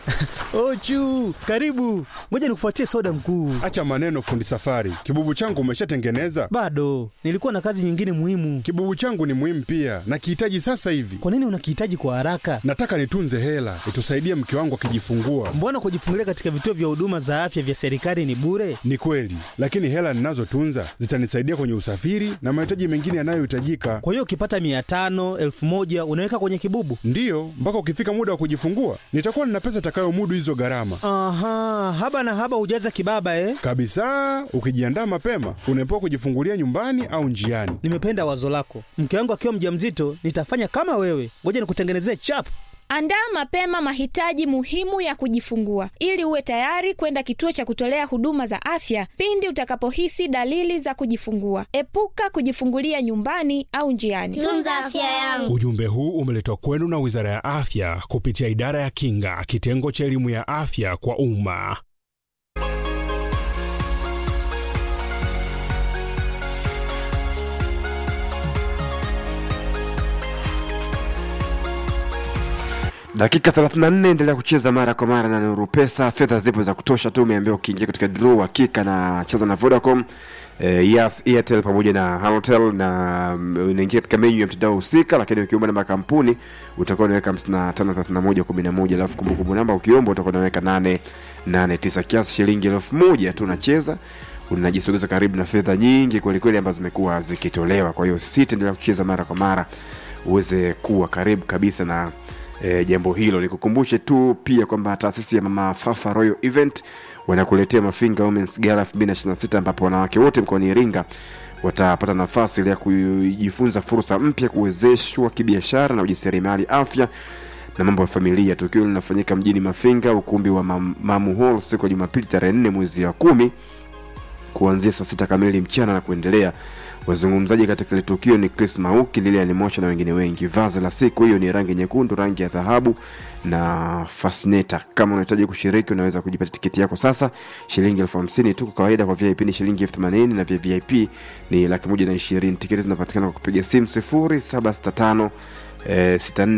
Ochu, karibu. Ngoja nikufuatie soda mkuu. Acha maneno, fundi safari. Kibubu changu umeshatengeneza? Bado nilikuwa na kazi nyingine muhimu. Kibubu changu ni muhimu pia, nakihitaji sasa hivi. Kwa nini unakihitaji kwa haraka? Nataka nitunze hela itusaidie mke wangu akijifungua. Mbona kujifungulia katika vituo vya huduma za afya vya serikali ni bure? Ni kweli, lakini hela ninazotunza zitanisaidia kwenye usafiri na mahitaji mengine yanayohitajika. Kwa hiyo ukipata mia tano elfu moja unaweka kwenye kibubu? Ndiyo, mpaka ukifika muda wa kujifungua nitakuwa nina pesa itakayomudu hizo gharama Aha, haba na haba hujaza kibaba eh? kabisa. Ukijiandaa mapema, unaepuka kujifungulia nyumbani au njiani. Nimependa wazo lako. Mke wangu akiwa mjamzito nitafanya kama wewe. Ngoja nikutengenezee chap. Andaa mapema mahitaji muhimu ya kujifungua ili uwe tayari kwenda kituo cha kutolea huduma za afya pindi utakapohisi dalili za kujifungua. Epuka kujifungulia nyumbani au njiani. Tunza afya yangu. Ujumbe huu umeletwa kwenu na Wizara ya Afya kupitia Idara ya Kinga, kitengo cha elimu ya afya kwa umma. dakika 34 endelea kucheza mara kwa mara na nuru pesa fedha zipo za kutosha tu umeambiwa ukiingia katika draw hakika na cheza na vodacom eh, yes airtel pamoja na halotel na mm, unaingia katika menyu ya mtandao husika lakini ukiomba namba ya kampuni utakuwa unaweka 553111 alafu kumbukumbu namba ukiomba utakuwa unaweka 889 kiasi shilingi elfu moja tu unacheza unajisogeza karibu na fedha nyingi kwelikweli ambazo zimekuwa zikitolewa kwa hiyo sisi endelea kucheza mara kwa mara uweze kuwa karibu kabisa na e, jambo hilo nikukumbushe tu pia kwamba taasisi ya mama fafa royal event wanakuletea mafinga womens gala 2026 ambapo wanawake wote mkoani iringa watapata nafasi ile ya kujifunza fursa mpya kuwezeshwa kibiashara na ujasiriamali afya na mambo ya familia tukio linafanyika mjini mafinga ukumbi wa Mam- mamu hall siku ya jumapili tarehe 4 mwezi wa kumi kuanzia saa sita kamili mchana na kuendelea wazungumzaji katika ile tukio ni chris mauki lilian mosha na wengine wengi vazi la siku hiyo ni rangi nyekundu rangi ya dhahabu na fasneta kama unahitaji kushiriki unaweza kujipatia tiketi yako sasa shilingi elfu hamsini tu kwa kawaida kwa vip ni shilingi elfu themanini na vya vip ni laki moja na ishirini tiketi zinapatikana kwa kupiga simu sifuri saba sita tano eh,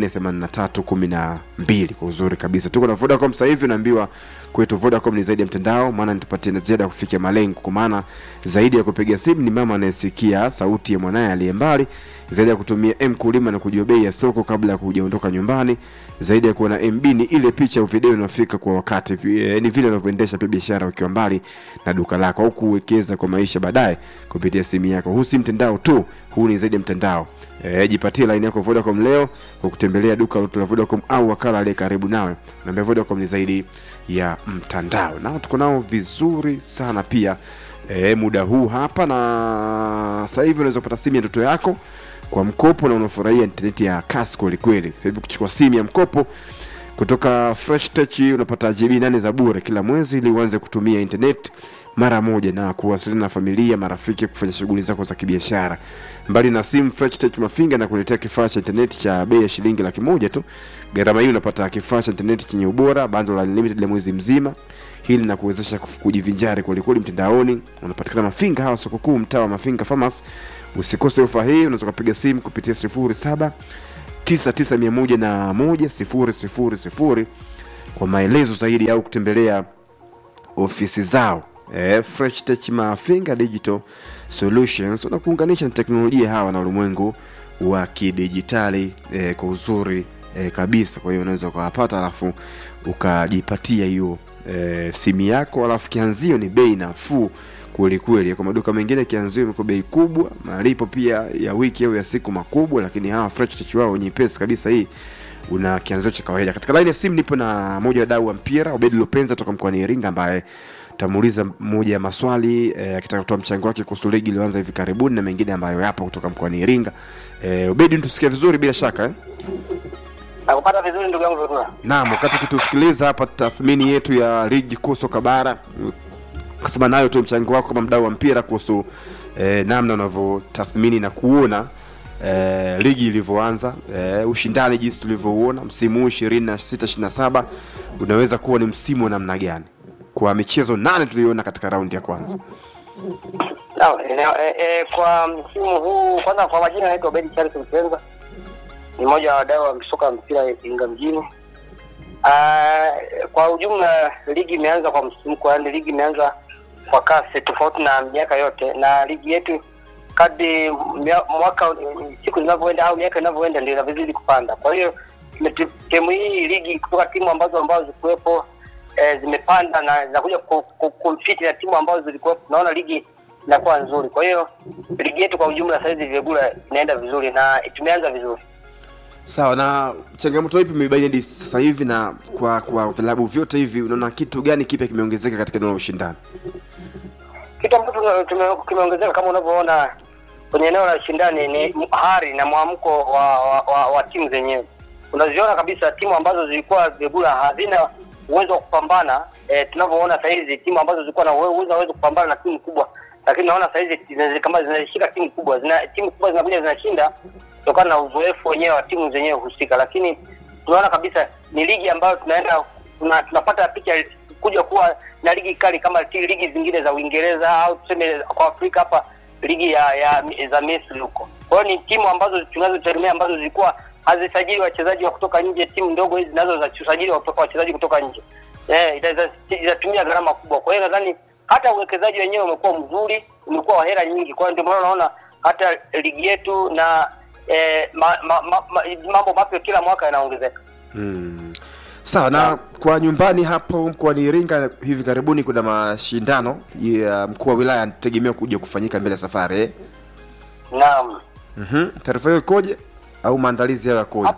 648312 kwa uzuri kabisa tuko na vodacom sasa hivi unaambiwa kwetu vodacom ni zaidi ya mtandao maana nitupatie na ziada ya kufikia malengo kwa maana zaidi ya kupiga simu ni mama anayesikia sauti ya mwanaye aliye mbali zaidi ya kutumia m kulima na kujua bei ya soko kabla ya kujaondoka nyumbani zaidi ya kuwa na mb ni ile picha au video inafika kwa wakati eh, ni vile unavyoendesha pia biashara ukiwa mbali na duka lako au kuwekeza kwa maisha baadaye kupitia simu yako huu si mtandao tu huu ni zaidi ya mtandao e, jipatie laini yako vodacom leo kwa kutembelea duka lote la vodacom au wakala aliye karibu nawe naambia vodacom ni zaidi ya mtandao nao tuko nao vizuri sana pia e, muda huu hapa na sasa hivi unaweza kupata simu ya ndoto yako kwa mkopo na unafurahia intaneti ya kasi kwelikweli sasa hivi kuchukua simu ya mkopo kutoka fresh tech unapata gb nane za bure kila mwezi ili uanze kutumia internet mara moja na kuwasiliana na familia marafiki kufanya shughuli zako za kibiashara mbali na simu fresh tech mafinga na kuletea kifaa cha internet cha bei ya shilingi laki moja tu gharama hii unapata kifaa cha internet chenye ubora bando la unlimited la mwezi mzima hili na kuwezesha kuf- kujivinjari kwelikweli mtandaoni unapatikana mafinga hawa soko kuu mtaa wa mafinga farmers usikose ofa hii unaweza ukapiga simu kupitia sifuri saba 9911 kwa maelezo zaidi au kutembelea ofisi zao eh, fresh tech mafinga digital solutions wanakuunganisha na teknolojia hawa na ulimwengu wa kidijitali eh, kwa uzuri eh, kabisa kwa hiyo unaweza ukawapata alafu ukajipatia hiyo eh, simu yako alafu kianzio ni bei nafuu kwelikweli kwa maduka mengine kianzio imekuwa bei kubwa malipo pia ya wiki au ya siku makubwa lakini hawa fresh tech wao nyepesi kabisa hii una kianzio cha kawaida katika laini ya simu nipo na moja wa dau wa mpira obedi lopenza toka mkoani iringa ambaye tamuuliza moja ya maswali eh, akitaka kutoa mchango wake kuhusu ligi iliyoanza hivi karibuni na mengine ambayo yapo kutoka mkoani iringa eh, obedi tusikia vizuri bila shaka eh? nakupata vizuri ndugu yangu Vedula. naam wakati ukitusikiliza hapa tathmini yetu ya ligi kuu soka bara kasema nayo tu mchango wako kama mdau wa mpira kuhusu eh, namna unavyotathmini na kuona eh, ligi ilivyoanza eh, ushindani jinsi tulivyouona msimu huu ishirini na sita ishiri na saba unaweza kuwa ni msimu wa namna gani kwa michezo nane tuliyoona katika raundi ya kwanza Naam, e, e, e, kwa msimu huu kwanza, kwa majina naitwa Bedi Charles Msenza, ni mmoja wa wadau wa soka mpira Iringa mjini. Ah, kwa ujumla ligi imeanza kwa msisimko, yaani ligi imeanza kwa kasi tofauti na miaka yote, na ligi yetu kadri mia- mwaka siku zinavyoenda au miaka inavyoenda ndio inavyozidi kupanda. Kwa hiyo tume- timu hii ligi kutoka timu ambazo ambazo zikuwepo eh, zimepanda na zinakuja ku- ku- kumfiti na timu ambazo zilikuwepo, tunaona ligi inakuwa nzuri. Kwa hiyo ligi yetu kwa ujumla sasa hivi Vigula inaenda vizuri na tumeanza vizuri. Sawa, na changamoto ipi mmebaini hadi sasa hivi, na kwa kwa vilabu vyote hivi unaona kitu gani kipya kimeongezeka katika eneo la ushindani? kitu ambacho tume- tume- kimeongezeka kama unavyoona kwenye eneo la ushindani ni hari na mwamko wa, wa, wa, wa timu zenyewe. Unaziona kabisa timu ambazo zilikuwa Vigula hazina uwezo wa kupambana eh, tunavyoona saa hizi timu ambazo zilikuwa na uwe- uwezo uwezo kupambana na timu kubwa, lakini naona saa hizi zina- kama zinashika timu kubwa zina, timu kubwa zinakuja zinashinda kutokana na uzoefu wenyewe wa timu zenyewe husika, lakini tunaona kabisa ni ligi ambayo tunaenda tuna, tunapata picha kuja kuwa na ligi kali kama ti- ligi zingine za Uingereza au tuseme kwa Afrika hapa ligi ya, ya za Misri huko. Kwa hiyo ni timu ambazo tunazotegemea ambazo zilikuwa hazisajili wachezaji wa kutoka nje, timu ndogo hizi zinazo za kusajili wa kutoka wachezaji kutoka nje eh, ita- itatumia gharama kubwa. Kwa hiyo nadhani hata uwekezaji wenyewe umekuwa mzuri, umekuwa wa hela nyingi. Kwa hiyo ndio maana unaona hata ligi yetu na eh, ma, ma, ma, ma, mambo mapya kila mwaka yanaongezeka. Mm. Sawa, na kwa nyumbani hapo mkoani Iringa hivi karibuni kuna mashindano ya mkuu wa wilaya anategemewa kuja kufanyika mbele ya safari eh? Naam. Mhm. Taarifa hiyo ikoje au maandalizi hayo yakoje?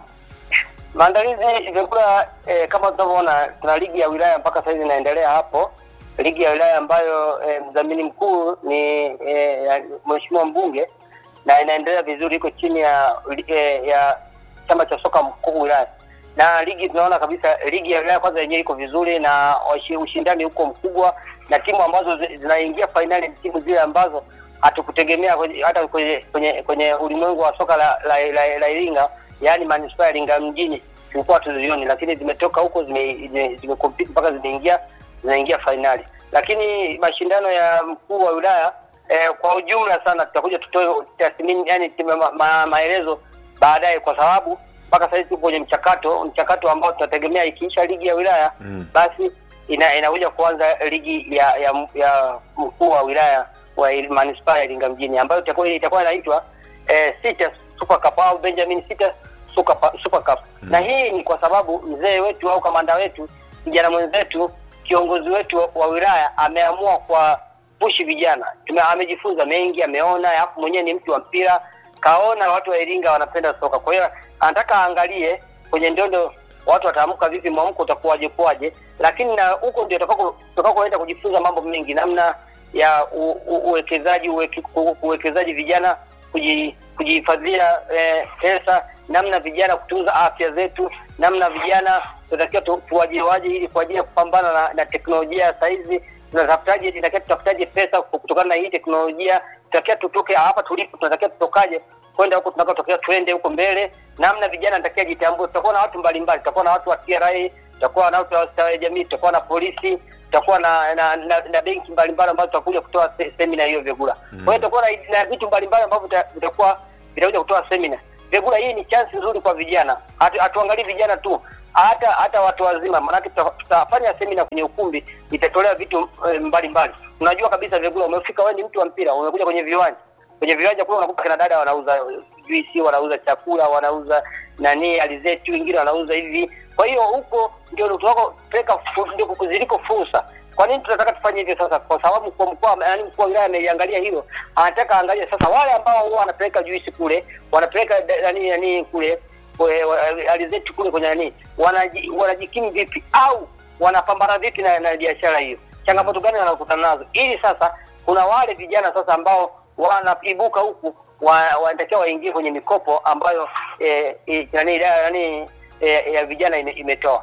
Maandalizi vyakula eh, kama tunavyoona tuna ligi ya wilaya mpaka sasa hivi inaendelea hapo, ligi ya wilaya ambayo eh, mdhamini mkuu ni eh, ya mheshimiwa mbunge na inaendelea vizuri, iko chini ya eh, ya chama cha soka mkuu wilaya, na ligi tunaona kabisa ligi ya wilaya kwanza yenyewe iko vizuri na washi- ushindani huko mkubwa, na timu ambazo zi- zinaingia fainali ni timu zile ambazo hatukutegemea kwenye- hata kwenye kwenye kwenye ulimwengu wa soka la la, la, la Iringa yaani manispaa ya Iringa mjini tulikuwa tuzioni, lakini zimetoka huko zime zime- zimecompete mpaka zimeingia zinaingia fainali. Lakini mashindano ya mkuu wa wilaya eh, kwa ujumla sana tutakuja tutoe tathmini, yani ma, ma, maelezo baadaye, kwa sababu mpaka sasa hivi tupo kwenye mchakato mchakato ambao tunategemea ikiisha ligi ya wilaya Mm. basi ina, inakuja kuanza ligi ya ya, ya mkuu wa wilaya wa Il- manispaa ya Iringa mjini ambayo itakuwa itakuwa inaitwa eh, Sita Super Cup au Benjamin Sita Super, Pa- Super Cup na hii ni kwa sababu mzee wetu au kamanda wetu kijana mwenzetu kiongozi wetu wa, wa wilaya ameamua kwa pushi vijana Tume, amejifunza mengi ameona alafu mwenyewe ni mtu wa mpira kaona watu wa Iringa wanapenda soka kwa hiyo anataka aangalie kwenye ndondo watu wataamka vipi, mwamko utakuwaje kuwaje, lakini na huko ndio utakako- tutakakoenda kujifunza mambo mengi, namna ya u- u- uwekezaji uweke- u- uwekezaji vijana kuji- kujihifadhia eh, pesa, namna vijana kutunza afya zetu, namna vijana tunatakiwa tu- tuwaje waje ili kwa ajili ya kupambana na, na teknolojia ya saizi tunatafutaje, tunatakiwa tutafutaje pesa kutokana na hii teknolojia, tunatakiwa tutoke hapa tulipo, tunatakiwa tutokaje kwenda huko tunakotokea, twende huko mbele. Namna vijana natakiwa jitambue. Tutakuwa na watu mbalimbali, tutakuwa na watu wa TRA, tutakuwa na watu wa ustawi wa jamii, tutakuwa na polisi, tutakuwa na na, na, na benki mbalimbali ambazo tutakuja kutoa se, semina hiyo Vyagula. Kwa hiyo tutakuwa na, na vitu mbalimbali ambavyo vita- vitakuwa vitakuja kutoa semina Vyagula. Hii ni chance nzuri kwa vijana, hatu- hatuangalii vijana tu hata hata watu wazima, maanake tuta- tutafanya semina kwenye ukumbi, itatolea vitu eh, mbalimbali. Unajua kabisa Vyagula, umefika wewe ni mtu wa mpira, umekuja kwenye viwanja kwenye viwanja kule unakuta kina dada wanauza juisi, wanauza chakula, wanauza nani alizeti, wengine wanauza hivi. Kwa hiyo huko ndio tunakopeleka fu- ndio ziliko fursa. Kwa nini tunataka tufanye hivyo sasa? Kwa sababu kwa mkoa, yaani mkuu wa wilaya ameiangalia hilo, anataka angalie sasa wale ambao huwa wanapeleka juisi kule, wanapeleka da- nani nani kule kwe- wa- alizeti kule kwenye nani, wanaji- wanajikimu vipi au wanapambana vipi na, na biashara hiyo, changamoto gani wanakutana nazo, ili sasa kuna wale vijana sasa ambao wanaibuka huku wa- wanatakiwa waingie kwenye mikopo ambayo eh, eh, nani idara nani eh, ya vijana ime, imetoa.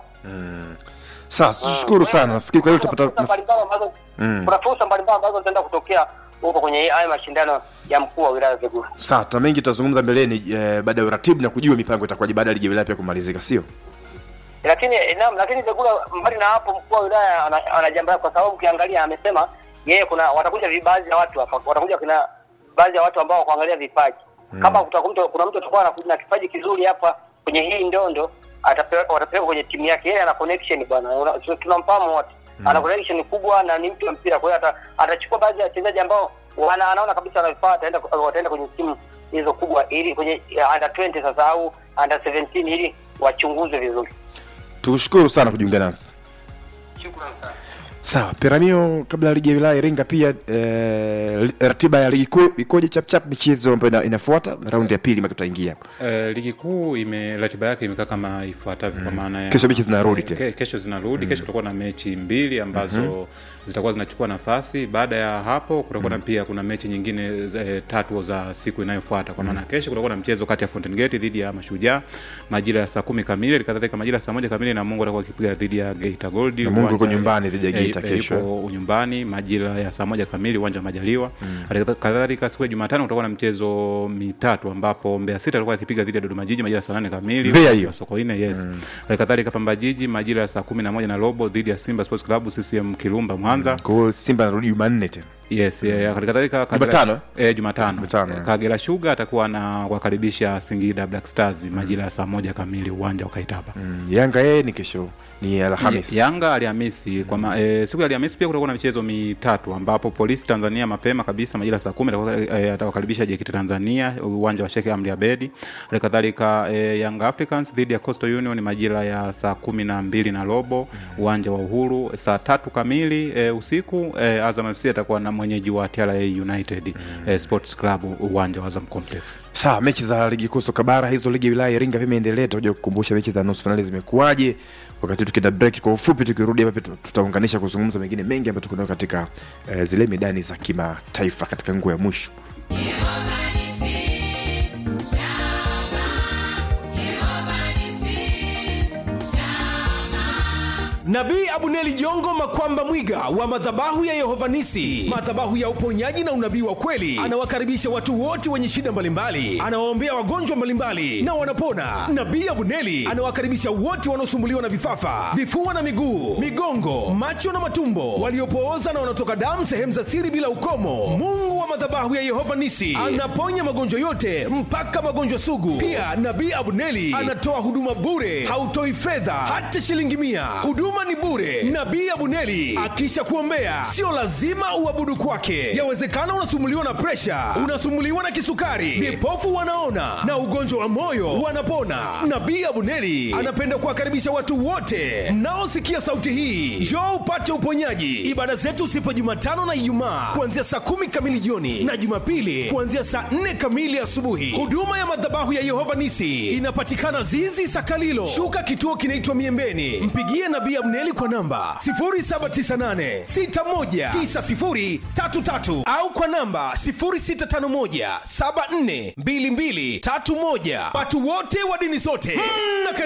Sawa, tushukuru sana. Nafikiri kwa hiyo Kuna tutapata fursa mbalimbali ambazo Mm. kuna fursa mbalimbali ambazo zitaenda kutokea huko kwenye haya mashindano ya mkuu wa wilaya Vigula. sawa, tuna mengi tutazungumza mbeleni eh, baada ya uratibu na kujua mipango itakuwaje baada ya ligi ya wilaya pia kumalizika, sio? lakini eh, naam, lakini Vigula mbali na hapo, mkuu wa wilaya ana- ana jambo lake, kwa sababu ukiangalia amesema yeye kuna watakuja vi- baadhi ya watu hapa, watakuja kuna baadhi ya watu ambao wa kuangalia vipaji kama kutakuwa mtu- kuna mtu atakuwa anakuja na kipaji kizuri hapa kwenye hii ndondo atapewa watapelekwa kwenye timu yake yeye ana connection bwana Una- tu- tunamfahamu wote ana connection kubwa na ni mtu wa mpira kwa hiyo ata- atachukua baadhi ya wachezaji ambao wana anaona kabisa wanafaa ataenda wataenda kwenye timu hizo kubwa ili kwenye ya under 20 sasa au under 17 ili wachunguzwe vizuri tukushukuru sana kujiunga nasi shukrani sana sawa piramio kabla ya ligi ya wilaya iringa pia eh, ratiba ya ligi kuu ikoje chapchap michezo ambayo ina, inafuata raundi ya pili mpaka tutaingia hapo Eh, ligi kuu ime ratiba yake imekaa kama ifuatavyo kwa maana ya Kesho mechi zinarudi eh, tena. ke, kesho zinarudi kesho kutakuwa na mechi mbili ambazo zitakuwa zinachukua nafasi baada ya hapo kutakuwa na pia kuna mechi nyingine za- eh, tatu za siku inayofuata kwa maana kesho kutakuwa na mchezo kati ya Fountain Gate dhidi ya Mashujaa majira ya saa kumi kamili kadhalika majira ya saa moja kamili na Mungu atakuwa akipiga dhidi ya Geita Gold Namungo yuko Uwanja- nyumbani dhidi ya eh, Geita eh, kesho. yupo nyumbani majira ya saa moja kamili uwanja wa Majaliwa Halikadha- kadhalika siku ya Jumatano kutakuwa na mchezo mitatu ambapo Mbeya City alikuwa akipiga dhidi ya Dodoma Jiji majira ya saa nane kamili Mbeya uwanja hiyo? wa Sokoine yes halikadhalika Pamba Jiji majira ya saa kumi na moja na robo dhidi ya Simba Sports Club CCM Kirumba Mwanza kwa hiyo simba anarudi jumanne tena yes eh, halikadhalika Kagera- Jumatano? eh, Jumatano Jumatano, Eh, eh. Kagera Sugar atakuwa na wakaribisha Singida Black Stars majira ya saa moja kamili uwanja wa Kaitaba Mm, yanga yeye ni kesho ni alhamis Ya- Yanga Alhamisi kwa ma, e, siku ya Alhamisi pia kutakuwa na michezo mitatu ambapo Polisi Tanzania mapema kabisa majira saa kumi atakuwa- e, atawakaribisha JKT Tanzania uwanja wa Sheikh Amri Abedi. Halikadhalika e, Young Africans dhidi ya Coastal Union majira ya saa kumi na mbili na robo uwanja wa Uhuru. Saa tatu kamili e, usiku e, Azam FC atakuwa na mwenyeji wa TRA United e, Sports Club uwanja wa Azam Complex. sawa mechi za ligi kuu soka bara hizo ligi ya wilaya iringa pia imeendelea tutakuja kukumbusha mechi za nusu fainali zimekuwaje wakati tukienda break kwa ufupi tukirudi hapa pia tutaunganisha kuzungumza mengine mengi ambayo tuko nayo katika eh, zile medani za kimataifa katika nguo ya mwisho Nabii Abuneli Jongo Makwamba Mwiga wa madhabahu ya Yehova Nisi, madhabahu ya uponyaji na unabii wa kweli, anawakaribisha watu wote wenye shida mbalimbali, anawaombea wagonjwa mbalimbali na wanapona. Nabii Abuneli anawakaribisha wote wanaosumbuliwa na vifafa, vifua na miguu, migongo, macho na matumbo, waliopooza na wanaotoka damu sehemu za siri bila ukomo. Mungu wa madhabahu ya Yehova Nisi anaponya magonjwa yote mpaka magonjwa sugu. Pia Nabii Abuneli anatoa huduma bure, hautoi fedha hata shilingi mia. Huduma ni bure. Nabii Abuneli akisha kuombea, sio lazima uabudu kwake. Yawezekana unasumbuliwa na presha, unasumbuliwa na kisukari, vipofu wanaona na ugonjwa wa moyo wanapona. Nabii Abuneli anapenda kuwakaribisha watu wote mnaosikia sauti hii, njoo upate uponyaji. Ibada zetu zipo Jumatano na Ijumaa kuanzia saa kumi kamili jioni na Jumapili kuanzia saa nne kamili asubuhi. Huduma ya madhabahu ya Yehova Nisi inapatikana Zizi Sakalilo, shuka kituo kinaitwa Miembeni. Mpigie Nabii Abneli kwa namba 0798619033 au kwa namba 0651742231. Watu wote wa dini zote mna